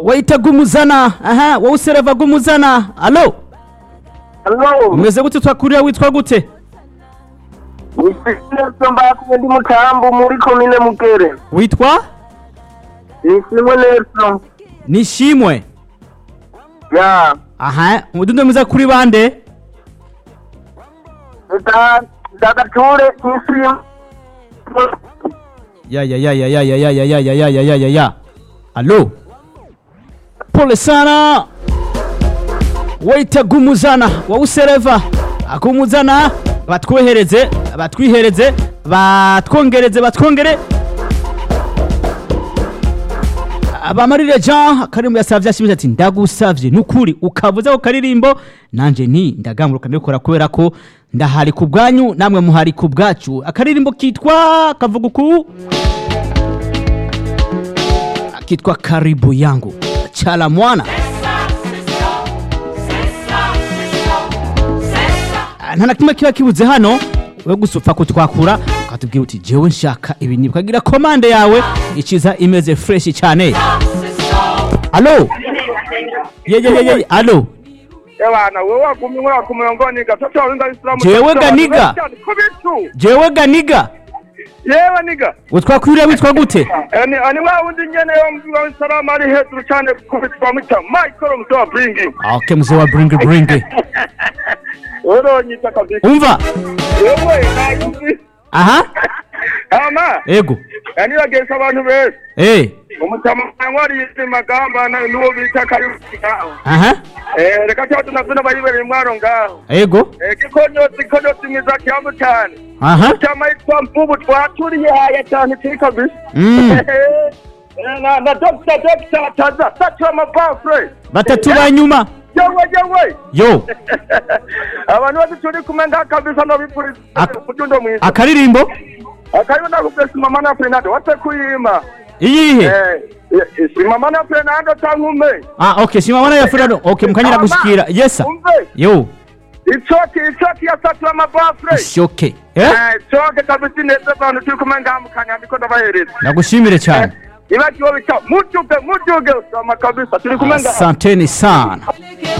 waita gumuzana aha wowe usereva gumuzana alo Hello. umeze gute twakurira witwa gute Nelson Mbakumwe ndi Mutambu muri komine Mugere. witwa Nishimwe Nelson. nishimwe Ya. aha umudundo mwiza kuri bande Eka ndagature nishimwe. ya ya ya ya ya ya ya ya ya ya ya ya ya ya ya alo pole sana waita gumuzana wowe usereva agumuzana batwohereze batwihereze batwongereze batwongere abamarire jean karimbo yasavye ashimije ati ndagusavye nukuri ukavuza ko karirimbo nanje ni ndagamburuka ndabikora kubera ko ndahari ku bwanyu namwe muhari ku bwacu akaririmbo kitwa kavuga uku kitwa karibu yangu chala mwana Ah, nta na kimwe kiba kibuze hano we gusa upfa kutwakura ukatubwira uti jewe nshaka ibi ni ukagira komande yawe ikiza imeze fresh cyane alo yeyeyeye alo Ebana wewe wagumye umwaka ku murongo niga toto warinda Islam Jewe ga niga. kubitu jewe ganiga yewe niga utwakwiriye witwa gute ani ani wa wundi nyene yo mbiwa Islam ari hejuru cyane kubitwa muta Michael mtoa bringi Ah, okay mzee wa bringi bringi oro nyita kabisa umva yewe na yumvi aha ama ego ani bagesa abantu bese eh umutama wari yise magamba na nuwo bita karibu ngaho aha eh reka cyo tunavuna bayibereye mwaro ngaho ego eh gikonyotsi konyotsi mwiza cyambu cyane aha chama yitwa mvubu twaturiye haya cyane kiri kabisa Mm. Eh, na na dokita dokita taza satura mabafure batatu ba nyuma yewe yewe yo abantu bose turi kumwe ngaha kabisa nobipuriza Ak- kutundo mwiza akaririmbo akaribu nakubwira simama na fernando wase kuyima iyihe Eh, eh, simama na fernando cankume ah okay simamana ya furado okay mukanyira gushikira yesa umve yo icoki icoki ya satura mabafure ishoke eh coke kabisa ineza abantu turi kumwe ngaha mu kanyandiko ndabahereza nagushimire cyane ibakiwo bita mujuge mujuge usama kabisa turi kumwe ngaha asanteni sana